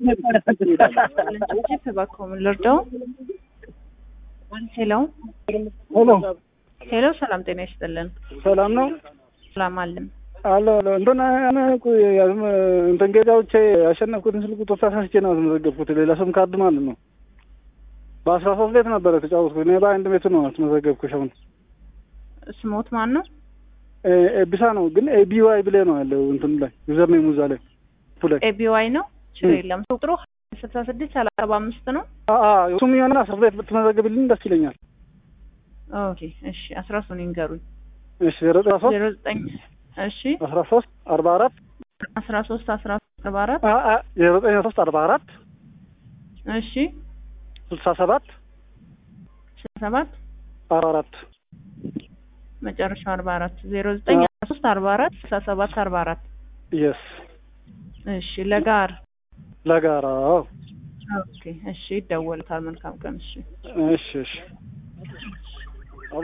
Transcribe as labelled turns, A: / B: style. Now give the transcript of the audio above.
A: ጅፕ እባክዎ ምን ልርዳው? ሄሎ
B: ሄሎ
A: ሄሎ፣ ሰላም ጤና ይስጥልን።
B: ሰላም ነው
A: ሰላም አለን።
B: አሎ አሎ እንትን እኔ እኮ ያዝም እንትን ጌታዎቼ ያሸነፍኩትን ስልክ ቁጥር ተሳስቼ ነው ያስመዘገብኩት። ሌላ ስም ካርድ ማለት ነው። በአስራ ሶስት ቤት ነበረ ተጫወትኩት። እኔ በአንድ ቤቱ ነው ያስመዘገብኩሽ። አሁን
A: ስሞት ማን ነው?
B: ኤቢሳ ነው ግን ኤቢዋይ ብሌ ነው ያለው እንትን ላይ ዩዘር ኔም እዛ ላይ ቱ ላይ
A: ኤቢዋይ ነው። ችግር የለም። ቁጥሩ ስልሳ ስድስት ሰላሳ አምስት ነው።
B: እሱም የሆነ አስራ ቤት ብትመዘግብልኝ ደስ ይለኛል።
A: ኦኬ እሺ፣ አስራ ሶስት ይንገሩኝ።
B: እሺ ዜሮ ዘጠኝ ሶስት
A: ዜሮ ዘጠኝ እሺ፣
B: አስራ ሶስት አርባ አራት
A: አስራ ሶስት አስራ አርባ አራት
B: ዜሮ ዘጠኝ ሶስት አርባ አራት
A: እሺ፣
B: ስልሳ ሰባት
A: ስልሳ ሰባት
B: አርባ አራት
A: መጨረሻው አርባ አራት ዜሮ ዘጠኝ አስራ ሶስት አርባ አራት ስልሳ ሰባት አርባ አራት
B: የስ
A: እሺ፣ ለጋር
B: ለጋራ
A: ኦኬ እሺ፣ ይደወልታል። መልካም ቀን። እሺ
B: እሺ እሺ